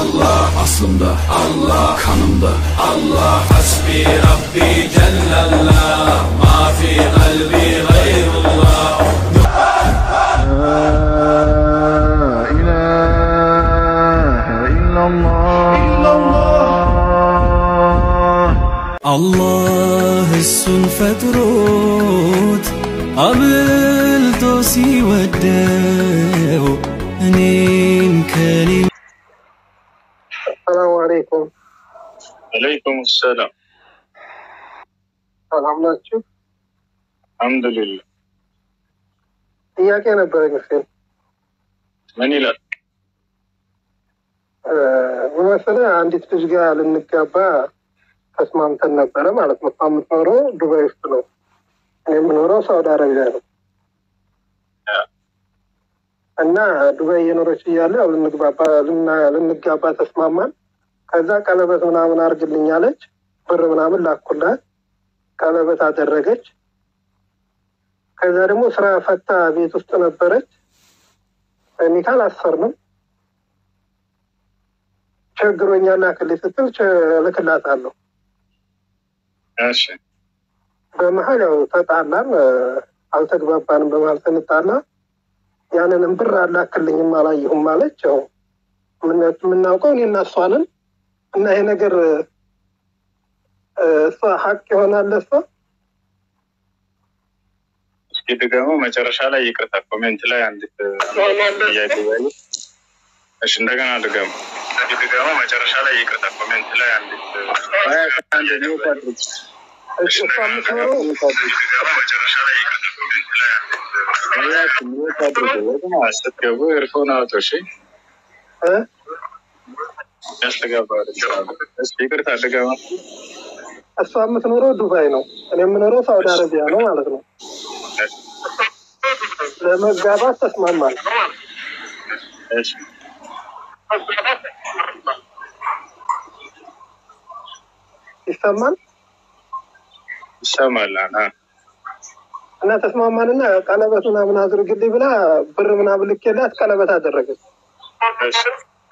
Allah Aslımda Allah Kanımda Allah Hasbi Rabbi Cellallah Ma fi kalbi gayrullah አላህ እሱን ፈጥሮት አብልጦ ሲወደው እኔን ከሌ ሰላሙ አለይኩም አለይኩም ሰላም ሰላም ናችሁ? አልሐምዱሊላህ። ጥያቄ ነበረኝ። ሁሴን ምን ይላል? እ፣ ምን መሰለህ አንዲት ልጅ ጋር ልንጋባ ተስማምተን ነበረ ማለት ነው። እሷ የምትኖረው ዱባይ ውስጥ ነው፣ እኔ የምኖረው ሳውዲ አረቢያ ነው። እና ዱባይ እየኖረች እያለ ያው ልንግባባ ልና- ልንጋባ ተስማማን። ከዛ ቀለበት ምናምን አድርግልኝ አለች። ብር ምናምን ላኩላት፣ ቀለበት አደረገች። ከዛ ደግሞ ስራ ፈታ ቤት ውስጥ ነበረች። ኒካ አላሰርንም። ቸግሮኛል ላክልኝ ስትል ቸ- እልክላታለሁ። እሺ በመሀል ያው ተጣላን፣ እ፣ አልተግባባንም። በመሀል ስንጣላ ያንንም ብር አላክልኝም አላየሁም አለች። ያው የምን- የምናውቀው እኔ እና እሷ ነን እና ይሄ ነገር እ፣ እሷ ሀቅ ይሆናል ለእሷ እስኪ ድገመው። መጨረሻ ላይ ይቅርታ፣ ኮሜንት ላይ አንዲት ጥያቄ ያዩ። እሺ እንደገና ድገመው። እስኪ ድገመው። መጨረሻ ላይ ይቅርታ፣ ኮሜንት ላይ አንዲት አንድ ሚውት አድርግ። እሷ የምትኖረው ድገመው። መጨረሻ ላይ ይቅርታ፣ ኮሜንት ላይ አንዲት ሚውት አድርግ። ወይም ስትገቡ ኤርፎን አውጡ። እሺ እ፣ ያስተጋባ እስኪ ይቅርታ ድገመው። እሷ የምትኖረው ዱባይ ነው፣ እኔ የምኖረው ሳውዲ አረቢያ ነው ማለት ነው። ለመጋባት ተስማማል። እሺ ይሰማል ይሰማል። አ እና ተስማማንና ቀለበት ምናምን አድርግልኝ ብላ ብር ምናምን ልኬላት ቀለበት አደረገች። እሺ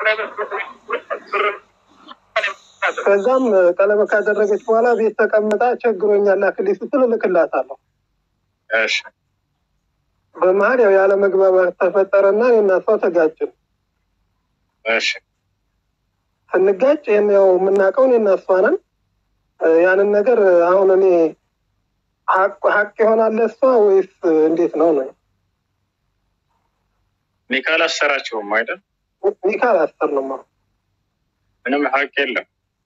ከዛም ቀለበት ካደረገች በኋላ ቤት ተቀምጣ ቸግሮኛል ላክልኝ ስትል እልክላታለሁ። እሺ በመሀል ያው ያለ መግባባት ተፈጠረና እኔና እሷ ተጋጭን። እሺ ስንጋጭ ይህን ያው የምናውቀው እኔና እሷ ነን። እ፣ ያንን ነገር አሁን እኔ ሀቅ ሀቅ ይሆናል ለእሷ ወይስ እንዴት ነው ነው? ኒካ አላሰራችሁም አይደል? ኒካ አላሰርንም። አሁን ምንም ሀቅ የለም።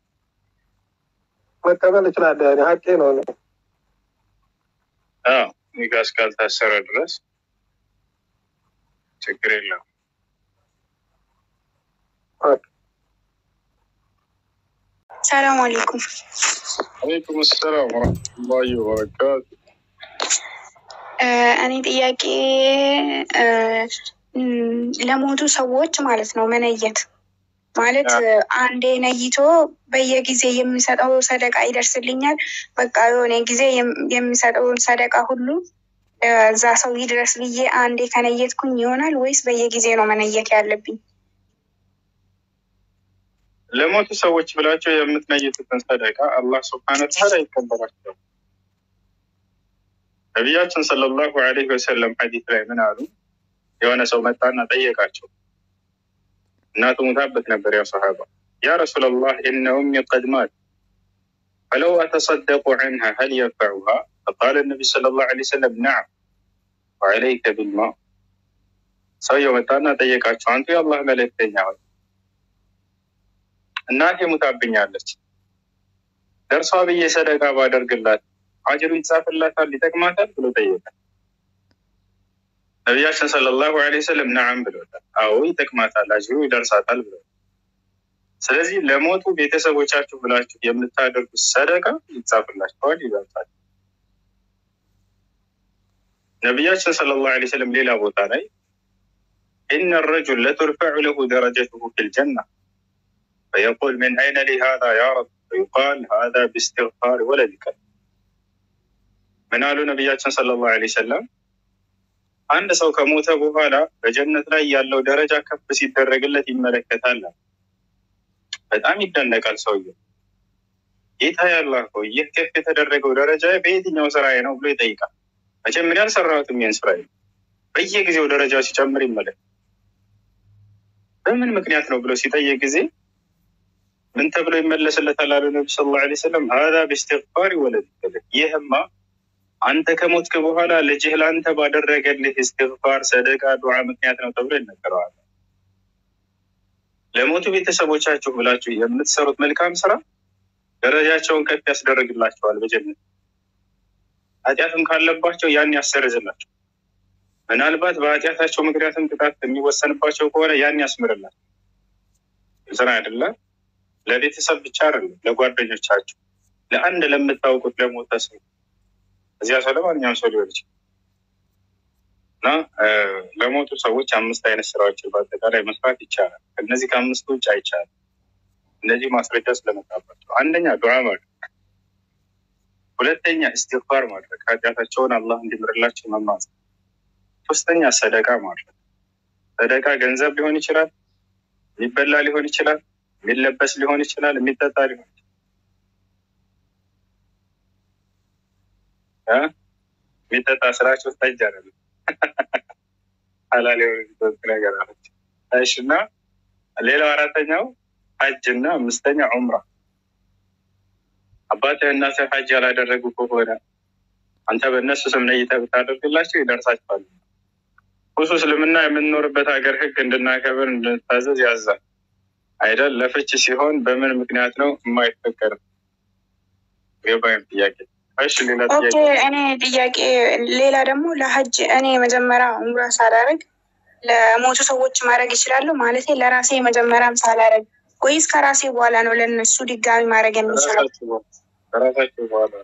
መቀበል እችላለሁ። ያኔ ሀቄ ነው እኔ አዎ ኒካ እስካልታሰረ ድረስ ችግር የለም። ኦኬ። ሰላም አለይኩም። አለይኩም ሰላም ወረህመቱላሂ ወበረካቱ። እ፣ እኔ ጥያቄ እ፣ እም፣ ለሞቱ ሰዎች ማለት ነው መነየት ማለት አ- እ፣ አንዴ ነይቶ በየጊዜ የሚሰጠው ሰደቃ ይደርስልኛል። በቃ የሆነ ጊዜ የም- የሚሰጠውን ሰደቃ ሁሉ እ፣ እዛ ሰው ይድረስ ብዬ አንዴ ከነየትኩኝ ይሆናል ወይስ በየጊዜ ነው መነየት ያለብኝ? ለሞቱ ሰዎች ብላቸው የምትነይቱትን ሰደቃ አላህ ስብሐነ ወተዓላ ይቀበላቸዋል። ነቢያችን ሰለላሁ ዐለይሂ ወሰለም ሐዲስ ላይ ምን አሉ? የሆነ ሰው መጣና ጠየቃቸው። እናቱ ሙታበት ነበር። ያ ሰሃባ ያ ረሱላላህ ኢነ ኡሚ ቀድ ማት ፈለው አተሰደቁ ዐንሃ ሀል የንፈዑሃ ፈቃለ ነቢይ ሰለላሁ ዐለይሂ ወሰለም ነዓም ወዐለይከ ቢልማ ሰውየው መጣና ጠየቃቸው። አንቱ የአላህ መልእክተኛ ሆይ እናቴ ሙታብኛለች፣ ደርሷ ብዬ ሰደቃ ባደርግላት አጅሩ ይጻፍላታል፣ ይጠቅማታል ብሎ ጠየቀ። ነቢያችን ሰለላሁ ዐለይሂ ወሰለም ነዓም ብሎታል። አዎ ይጠቅማታል፣ አጅሩ ይደርሳታል ብሎታል። ስለዚህ ለሞቱ ቤተሰቦቻችሁ ብላችሁ የምታደርጉት ሰደቃ ይጻፍላችኋል፣ ይደርሳል። ነቢያችን ሰለላሁ ዐለይሂ ወሰለም ሌላ ቦታ ላይ ኢነ ረጁል ለቱርፈዑ ለሁ ደረጀቱሁ ፊል ጀና ፈየቁል ምን አይነ ሊ ሃዛ ያ ረብ ፈዩቃል ሃዛ ቢስትግፋር ወለዲከ ምን አሉ ነቢያችን ሰለላሁ ዐለይሂ ወሰለም አንድ ሰው ከሞተ በኋላ በጀነት ላይ ያለው ደረጃ ከፍ ሲደረግለት ይመለከታል። በጣም ይደነቃል ሰውየው። ጌታ ያላ ሆይ ይህ ከፍ የተደረገው ደረጃ በየትኛው ስራዬ ነው ብሎ ይጠይቃል። መጀመሪያ አልሰራሁትም ይህን ስራ በየጊዜው ደረጃው ሲጨምር ይመለክ በምን ምክንያት ነው ብሎ ሲጠይቅ ጊዜ ምን ተብሎ ይመለስለታል? አሉ ነቢ ስ ላ ሰለም ሀዛ ብስትግፋር ወለድ ይህማ አንተ ከሞትክ በኋላ ልጅህ ለአንተ ባደረገልህ እስትግፋር፣ ሰደቃ፣ ዱዓ ምክንያት ነው ተብሎ ይነገረዋል። ለሞቱ ቤተሰቦቻችሁ ብላችሁ የምትሰሩት መልካም ስራ ደረጃቸውን ከፍ ያስደርግላቸዋል በጀነት ኃጢአትም ካለባቸው ያን ያሰርዝላቸው። ምናልባት በኃጢአታቸው ምክንያትም ቅጣት የሚወሰንባቸው ከሆነ ያን ያስምርላቸው። ስራ አይደለም ለቤተሰብ ብቻ አይደለም፣ ለጓደኞቻቸው፣ ለአንድ ለምታውቁት ለሞተ ሰው እዚያ ሰው ለማንኛውም ሰው ሊሆን ይችላል እና ለሞቱ ሰዎች አምስት አይነት ስራዎችን በአጠቃላይ መስራት ይቻላል። ከእነዚህ ከአምስቱ ውጭ አይቻልም። እነዚህ ማስረጃ ስለመጣባቸው፣ አንደኛ ዱዓ ማድረግ፣ ሁለተኛ እስትግፋር ማድረግ፣ ኃጢአታቸውን አላህ እንዲምርላቸው መማጸን፣ ሶስተኛ ሰደቃ ማድረግ። ሰደቃ ገንዘብ ሊሆን ይችላል፣ የሚበላ ሊሆን ይችላል፣ የሚለበስ ሊሆን ይችላል፣ የሚጠጣ ሊሆን ይችላል። የሚጠጣ ስራቸው ጠጅ አይደለም ሀላል የሆነ ነገር አለች። እሺ እና ሌላው አራተኛው ሀጅ እና አምስተኛ ዑምራ። አባትህ እናትህ ሀጅ ያላደረጉ ከሆነ አንተ በእነሱ ስም ነይተህ ብታደርግላቸው ይደርሳቸዋል። ሁሱ እስልምና የምንኖርበት ሀገር ህግ እንድናከብር እንድንታዘዝ ያዛል አይደል? ለፍች ሲሆን በምን ምክንያት ነው የማይፈቀድም? ገባይም ጥያቄ እሺ ሌላ ኦኬ ጥያቄ እኔ ጥያቄ ሌላ ደግሞ ለሀጅ እኔ መጀመሪያ ኡምራ ሳላረግ ለሞቱ ሰዎች ማድረግ ይችላሉ ማለት ለራሴ መጀመሪያም ሳላረግ ወይስ ከራሴ በኋላ ነው ለነሱ ድጋሚ ማድረግ የሚችለው? ከራሳችሁ በኋላ- ከራሳችሁ በኋላ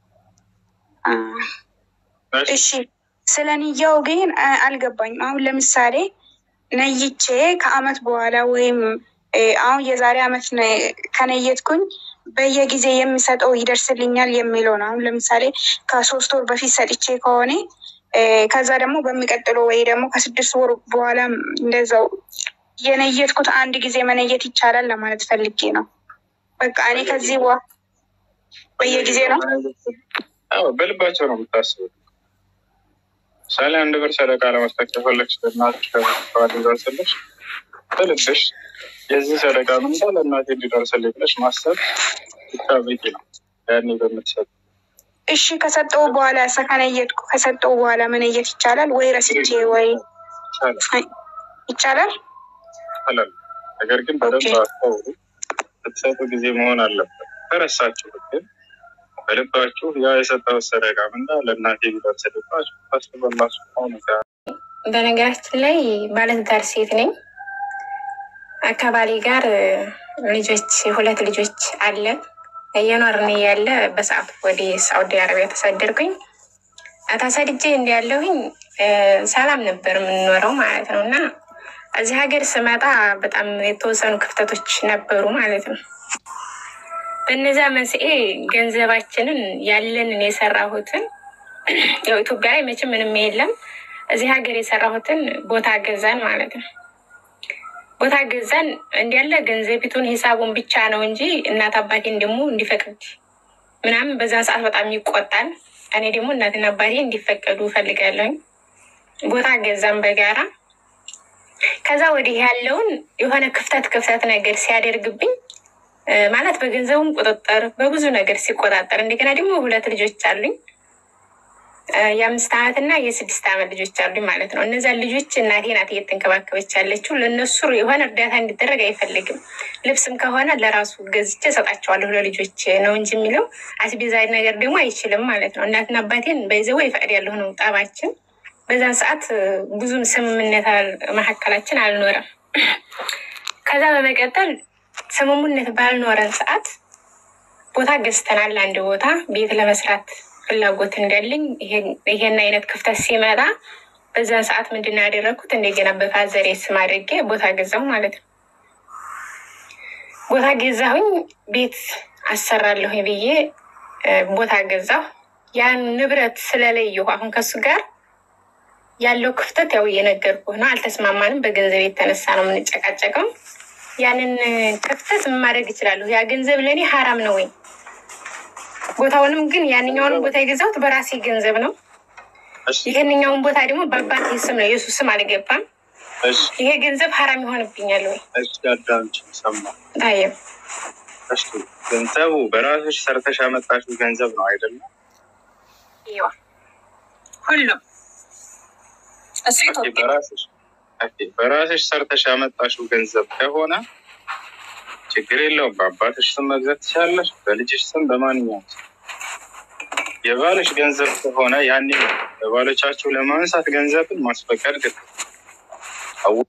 አ፣ እሺ እሺ ስለ ንያው ግን አ- አልገባኝም። አሁን ለምሳሌ ነይቼ ከአመት በኋላ ወይም እ፣ አሁን የዛሬ አመት ነ- ከነየትኩኝ በየጊዜ የሚሰጠው ይደርስልኛል የሚለው ነው። አሁን ለምሳሌ ከሶስት ወር በፊት ሰጥቼ ከሆነ እ፣ ከዛ ደግሞ በሚቀጥለው ወይ ደግሞ ከስድስት ወር በኋላ እንደዛው የነየትኩት አንድ ጊዜ መነየት ይቻላል ለማለት ፈልጌ ነው። በቃ እኔ ከዚህ በኋላ በየጊዜ ነው። አዎ በልባቸው ነው የምታስቡት። ምሳሌ አንድ ብር ሰደቃ ለመስጠት ከፈለግሽ ለእናትሽ ደርሰልሽ በልብሽ የዚህ ሰደቃ ምንዳ ለእናቴ እንዲደርስልኝ ብለሽ ማሰብ ብቻ በቂ ነው። ያኔ በምትሰጥ እሺ ከሰጠው በኋላ ከነየትኩ ከሰጠው በኋላ መነየት ይቻላል ወይ ረስቼ ወይ ይቻላል ይቻላል? ይቻላል። ነገር ግን በደንብ ኦኬ። አስተውሉ። ስትሰጡ ጊዜ መሆን አለበት። ከረሳችሁ ግን በልባችሁ ያ የሰጠው ሰደቃ ምንዳ ለእናቴ ቢደርስልባችሁ ታስበላችሁ ሆነ በነገራችን ላይ ባለትዳር ሴት ነኝ። አካባቢ ጋር እ፣ ልጆች ሁለት ልጆች አለን እየኖርን ያለ በሰዓቱ ወደ ሳዑዲ አረቢያ ተሰደድኩኝ። ተሰድጄ እንዲያለሁኝ ሰላም ነበር የምንኖረው ማለት ነው እና እዚህ ሀገር ስመጣ በጣም የተወሰኑ ክፍተቶች ነበሩ ማለት ነው። በእነዚያ መንስኤ ገንዘባችንን ያለንን የሰራሁትን ያው ኢትዮጵያ ላይ መቼም ምንም የለም። እዚህ ሀገር የሰራሁትን ቦታ ገዛን ማለት ነው። ቦታ ገዛን እንዲያለ ገንዘቢቱን ሂሳቡን ብቻ ነው እንጂ እናት አባቴን ደግሞ እንዲፈቅድ ምናምን በዛን ሰዓት በጣም ይቆጣል። እኔ ደግሞ እናትና አባቴ እንዲፈቀዱ እፈልጋለሁኝ። ቦታ ገዛን በጋራ ከዛ ወዲህ ያለውን የሆነ ክፍተት ክፍተት ነገር ሲያደርግብኝ እ፣ ማለት በገንዘቡም ቁጥጥር በብዙ ነገር ሲቆጣጠር እንደገና ደግሞ ሁለት ልጆች አሉኝ እ፣ የአምስት ዓመት እና የስድስት ዓመት ልጆች አሉኝ ማለት ነው። እነዚያን ልጆች እናቴ ናት እየተንከባከበች ያለችው። ለእነሱ የሆነ እርዳታ እንዲደረግ አይፈልግም። ልብስም ከሆነ ለራሱ ገዝቼ እሰጣቸዋለሁ ለልጆች ነው እንጂ የሚለው አስቤዛ ነገር ደግሞ አይችልም ማለት ነው። እናትና አባቴን በይዘው ይፈቅድ ያለሁ ነው ጠባችን። በዛን ሰዓት እ፣ ብዙም ስምምነት አል- መካከላችን አልኖረም። ከዛ በመቀጠል ስምምነት ባልኖረን ሰዓት ቦታ ገዝተናል። አንድ ቦታ ቤት ለመስራት ፍላጎት እንዳለኝ ይሄን- ይሄን አይነት ክፍተት ሲመጣ በዛን ሰዓት ምንድን ነው ያደረግኩት? እንደገና በፋዘሬ ስም አድርጌ ቦታ ገዛሁ ማለት ነው። ቦታ ገዛሁኝ፣ ቤት አሰራለሁኝ ብዬ እ፣ ቦታ ገዛሁ። ያን ንብረት ስለለየሁ አሁን ከሱ ጋር ያለው ክፍተት ያው እየነገርኩህ ነው። አልተስማማንም። በገንዘብ የተነሳ ነው የምንጨቃጨቀው። ያንን ክፍተት ምን ማድረግ እችላለሁ? ያ ገንዘብ ለእኔ ሀራም ነው ወይ? ቦታውንም ግን ያንኛውንም ቦታ የገዛሁት በራሴ ገንዘብ ነው። እሺ ይህንኛውን ቦታ ደግሞ በአባቴ ስም ነው፣ የሱ ስም አልገባም። እሺ ይሄ ገንዘብ ሀራም ይሆንብኛል ወይ? እሺ አዳምጪ፣ ሰማ ታየም እሺ ገንዘቡ በራስሽ ሰርተሽ ያመጣሽው ገንዘብ ነው አይደለም? ይዋ ሁሉም እሱ ኦኬ፣ ኢትዮጵያ በራስሽ ኦኬ፣ በራስሽ ሰርተሽ ያመጣሽው ገንዘብ ከሆነ ችግር የለውም። በአባትሽ ስም መግዛት ትችላለሽ፣ በልጅሽ ስም፣ በማንኛውም ስም። የባልሽ ገንዘብ ከሆነ ያኔ በባሎቻችሁ ለማንሳት ገንዘብን ማስፈቀድ ግድ ነው። አው-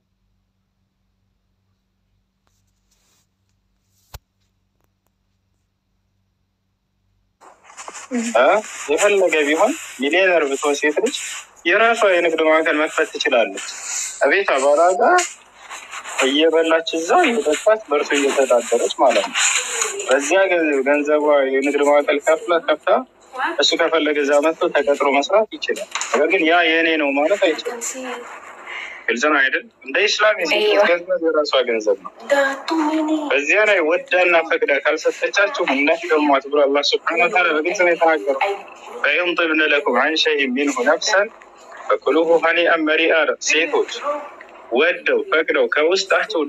እ የፈለገ ቢሆን ሚሊዮነር ብትሆን ሴት ልጅ የራሷ የንግድ ማዕከል መክፈት ትችላለች። እቤት አባላ ጋር እየበላች እዛ እየጠጣች በእርሱ እየተዳደረች ማለት ነው። በዚያ ገ- ገንዘቧ የንግድ ማዕከል ከፍላ ከፍታ እሱ ከፈለገ እዛ መጥቶ ተቀጥሮ መስራት ይችላል። ነገር ግን ያ የእኔ ነው ማለት አይችልም። ግልጽ ነው አይደል? እንደ ኢስላም የሴቶች ገንዘብ የራሷ ገንዘብ ነው። በዚያ ላይ ወዳና ፈቅዳ ካልሰጠቻችሁ እንዳትገሟት ብሎ አላህ ስብሐነ ወተዓላ በግልጽ ነው የተናገረው። ፈኢን ጢብነ ለኩም አን ሸይኢን ሚንሁ ነፍሰን ፈኩሉሁ ሀኒአን መሪአ አለ። ሴቶች ወደው ፈቅደው ከውስጣቸው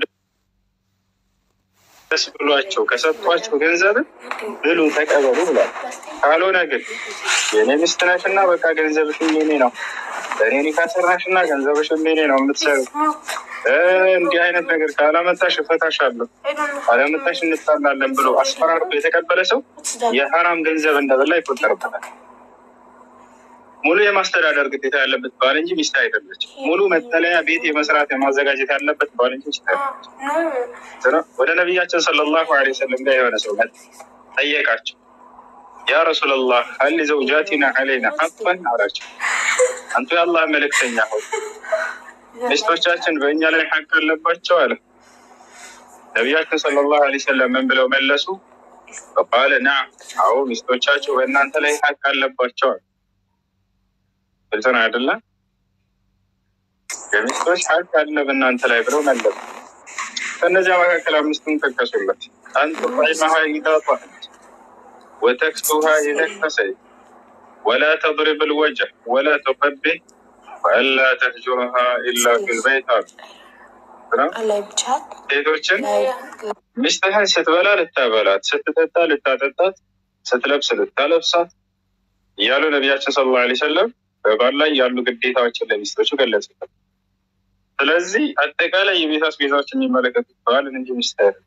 ደስ ብሏቸው ከሰጧቸው ገንዘብን ብሉ ተቀበሉ ብሏል። ካልሆነ ግን የኔ ሚስት ነሽና በቃ ገንዘብሽም የኔ ነው፣ ለእኔ ኒካ ሰራሽና ገንዘብሽም የኔ ነው የምትሰሩ እ እንዲህ አይነት ነገር ካላመጣሽ እፈታሻለሁ፣ ካላመጣሽ እንጣላለን ብሎ አስፈራርቶ የተቀበለ ሰው የሀራም ገንዘብ እንደበላ ይቆጠርበታል። ሙሉ የማስተዳደር ግዴታ ያለበት ባል እንጂ ሚስት አይደለች። ሙሉ መጠለያ ቤት የመስራት የማዘጋጀት ያለበት ባል እንጂ ሚስት አይደለች። ስለ- ወደ ነቢያችን ሰለላሁ ዐለይሂ ወሰለም ጋር የሆነ ሰው መጣ፣ ጠየቃቸው። ያ ረሱለላህ ሀል ዘውጃቲና ዐለይና ሐቀን አላቸው። አንቱ የአላህ መልእክተኛ ሆይ ሚስቶቻችን በእኛ ላይ ሐቅ አለባቸው አለ። ነቢያችን ሰለላሁ ዐለይሂ ወሰለም ምን ብለው መለሱ? ቃለ ናም፣ አዎ ሚስቶቻቸው በእናንተ ላይ ሐቅ አለባቸው አለ። ግልጽ ነው አይደለ? የሚስቶች ሐቅ አለ በእናንተ ላይ ብለው መለሱ። ከእነዚያ መካከል አምስቱን ጠቀሱለት። አንቱ ጣዕመሃ ኢዛ ጣዕመት ወተክሱሃ ኢዛ ክተሰይት ወላ ተድሪብ ልወጅህ ወላ ተቀቢህ ወአላ ተህጁረሃ ኢላ ፊልበይት አሉ። ሴቶችን ሚስትህን ስትበላ ልታበላት፣ ስትጠጣ ልታጠጣት፣ ስትለብስ ልታለብሳት እያሉ ነቢያችን ሰለላሁ ዐለይሂ ወሰለም በባል ላይ ያሉ ግዴታዎችን ለሚስቶቹ ገለጹበት። ስለዚህ አጠቃላይ የቤት አስቤዛዎች የሚመለከቱት ባልን እንጂ ሚስት አይደለም።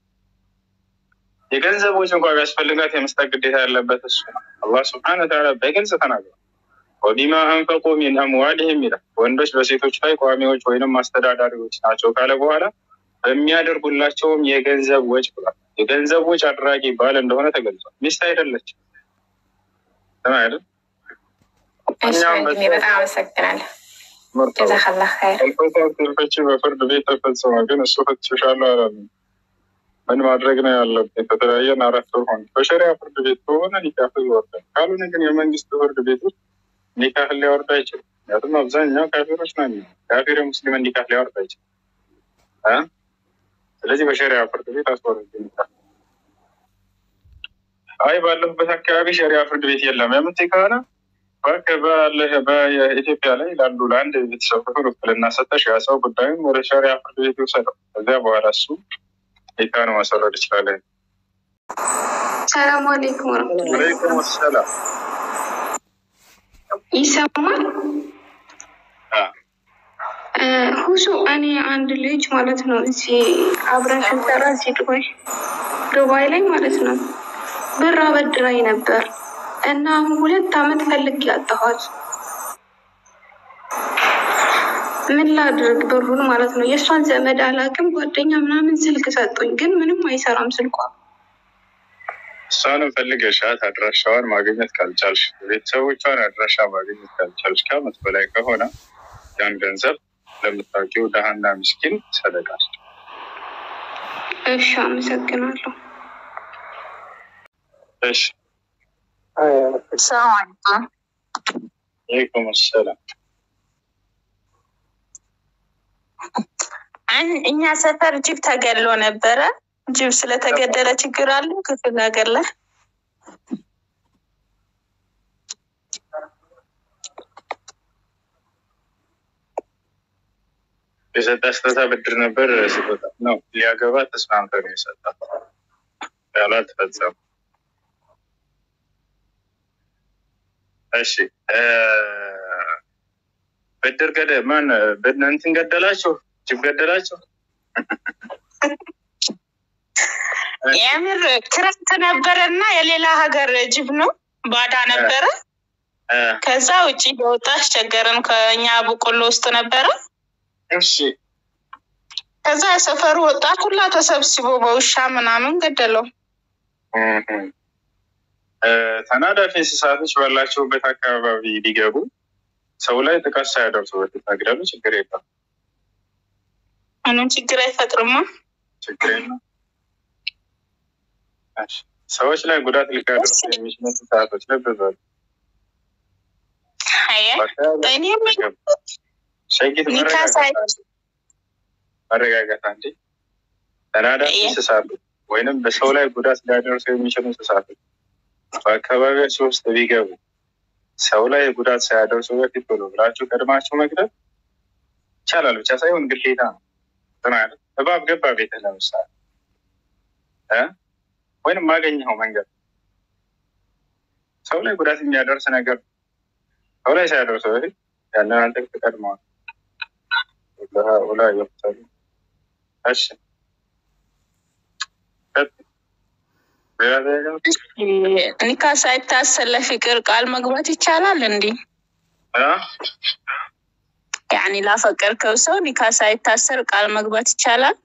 የገንዘብ ወጪ እንኳ ቢያስፈልጋት የመስጠት ግዴታ ያለበት እሱ ነው። አላህ ስብሐነ ወተዓላ በግልጽ ተናግሯል። ወቢማ አንፈቁ ሚን አምዋሊህም ይላል። ወንዶች በሴቶች ላይ ቋሚዎች ወይንም አስተዳዳሪዎች ናቸው ካለ በኋላ በሚያደርጉላቸውም የገንዘብ ወጭ ብሏል። የገንዘብ ወጭ አድራጊ ባል እንደሆነ ተገልጿል። ሚስት አይደለችም። ስም አይደል? እሺ እኛም ወንድሜ በጣም አመሰግናለሁ። መርጠው ጀዛከላህ ኸይር። አልፈታት ፍቺ በፍርድ ቤት ተፈጸመ፣ ግን እሱ ፈትሽሻለሁ አላለም። ምን ማድረግ ነው ያለብን? ከተለያየን አራት ወር ሆነ። በሸሪያ ፍርድ ቤት ከሆነ ኒካህ ይወርዳል። ካልሆነ ግን የመንግስት ፍርድ ቤቶች ኒካህ ሊያወርድ አይችልም። ምክንያቱም አብዛኛው ካፊሮች ነው። ካፊር ሙስሊምን ኒካህ ሊያወርድ አይችልም እ ስለዚህ በሸሪያ ፍርድ ቤት አስወርድ ኒካህ። አይ ባለሁበት አካባቢ ሸሪያ ፍርድ ቤት የለም የምትይ ከሆነ እባክህ ባለህ በኢትዮጵያ ላይ ላሉ ለአንድ ቤተሰብ ክፍል ውክልና ሰጠሽ ያ ሰው ጉዳዩን ወደ ሸሪያ ፍርድ ቤት ይውሰደው። ከዚያ በኋላ እሱ ኒካህን ማሰረድ ይችላለን። ሰላም አለይኩም ወረህመቱላሂ ወአለይኩም ሰላም። ይሰማል? አ፣ እ፣ ሁሱ እኔ አንድ ልጅ ማለት ነው እዚህ አብረን ስንሰራ እዚህ ዱባይ ዱባይ ላይ ማለት ነው ብር አበድራኝ ነበር እና አሁን ሁለት አመት ፈልግ ያጣኋት ምን ላድርግ ብሩን ማለት ነው የእሷን ዘመድ አላውቅም ጓደኛ ምናምን ስልክ ሰጡኝ ግን ምንም አይሰራም ስልኳ እሷንም ፈልገሻት አድራሻዋን ማግኘት ካልቻልሽ፣ ቤተሰቦቿን አድራሻ ማግኘት ካልቻልሽ ከአመት በላይ ከሆነ ያን ገንዘብ ለምታውቂው ደሃና ምስኪን ሰደቃል። እሺ አመሰግናለሁ እሺ፣ አይ፣ ሰላም አለይኩም። አለይኩም ሰላም። አን- እኛ ሰፈር ጅብ ተገሎ ነበረ። ጅብ ስለተገደለ ችግር አለ ክፍለ ሀገር ላይ የሰጣ ስጦታ ብድር ነበር ስጦታ ነው። ሊያገባ ተስማምተው ነው የሰጣት። ያሏ ተፈጸሙ። እሺ እ ብድር ገደ ማን ብድ እንትን ገደላችሁ? ጅብ ገደላችሁ? የምር ክረምት ነበረ እና የሌላ ሀገር ጅብ ነው ባዳ ነበረ። እ ከዛ ውጭ በወጣ አስቸገረን። ከኛ በቆሎ ውስጥ ነበረ። እሺ ከዛ የሰፈሩ ወጣት ሁላ ተሰብስቦ በውሻ ምናምን ገደለው። እህ እ ተናዳፊ እንስሳቶች ባላቸውበት አካባቢ ሊገቡ ሰው ላይ ጥቃት ሳያደርሱ በፊት መግደሉ ችግር የለም። ምንም ችግር አይፈጥርማ። ችግር የለም። እሺ ሰዎች ላይ ጉዳት ሊያደርሱ የሚችሉ እንስሳቶች ልብ በሉ። አየ በአካባቢ እኔም ገቡ። ሸጊት ኒካ ሳይ መረጋጋት መረጋጋት አንዴ ተናዳፊ አየ እንስሳቶች ወይንም በሰው ላይ ጉዳት ሊያደርሱ የሚችሉ እንስሳቶች በአካባቢያቸው ውስጥ ቢገቡ ሰው ላይ ጉዳት ሳያደርሱ በፊት ብሎ ብላችሁ ቀድማችሁ መግደል ይቻላል፣ ብቻ ሳይሆን ግዴታ ነው። እንትን አይነት እባብ ገባ ቤትህ ለምሳሌ እ ወይንም ማገኘኸው መንገድ ሰው ላይ ጉዳት የሚያደርስ ነገር ሰው ላይ ሳያደርሱ በፊት ያንን አንተ ትቀድመዋል። ላ ይወቅታሉ። እሺ ቀጥል። ሌላ ጥያቄ? ኒካ ሳይታሰር ለፍቅር ቃል መግባት ይቻላል እንዲ አ? ያኒ ላፈቀርከው ሰው ኒካ ሳይታሰር ቃል መግባት ይቻላል?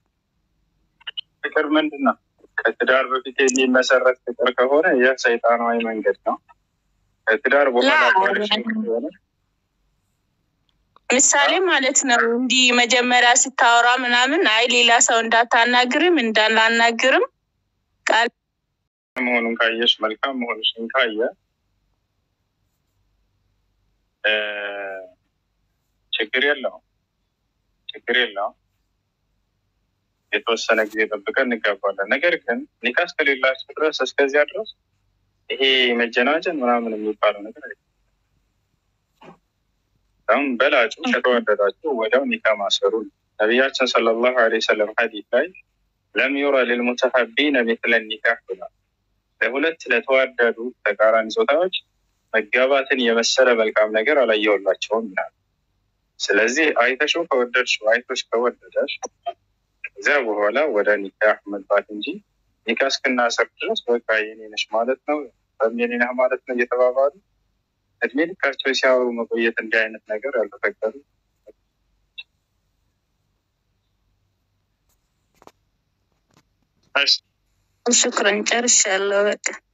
ፍቅር ምንድን ነው? ከትዳር በፊት የሚመሰረት ፍቅር ከሆነ ይህ ሰይጣናዊ መንገድ ነው። ከትዳር በኋላ ላ ባለሽ ከሆነ ምሳሌ ማለት ነው። እንዲህ መጀመሪያ ስታወራ ምናምን አይ ሌላ ሰው እንዳታናግርም እንዳላናግርም ቃል መሆኑን ካየሽ መልካም መሆንሽን ካየ እ ችግር የለውም ችግር የለውም። የተወሰነ ጊዜ ጠብቀን እንጋባለን። ነገር ግን ኒካ እስከሌላቸው ድረስ እስከዚያ ድረስ ይሄ መጀናጀን ምናምን የሚባለው ነገር አይደለም። አሁን በላጩ ከተዋደዳችሁ ወዲያው ኒካ ማሰሩ ነው። ነቢያችን ሰለላሁ ዐለይሂ ወሰለም ሐዲስ ላይ ለም ዩረ ሊልሙተሐቢነ ሚስለ ኒካህ ብሏል። ለሁለት ለተዋደዱ ተቃራኒ ጾታዎች መጋባትን የመሰለ መልካም ነገር አላየሁላቸውም ይላል። ስለዚህ አይተሽው ከወደድሽው አይቶሽ ከወደደሽ ከዚያ በኋላ ወደ ኒካህ መግባት እንጂ ኒካ እስክናስር ድረስ በቃ የኔ ነሽ ማለት ነው ወይም የኔ ነህ ማለት ነው እየተባባሉ እድሜ ልካቸው ሲያወሩ መቆየት እንዲህ አይነት ነገር ያልተፈቀዱ እሺ ሽክረን ጨርሻለሁ በቃ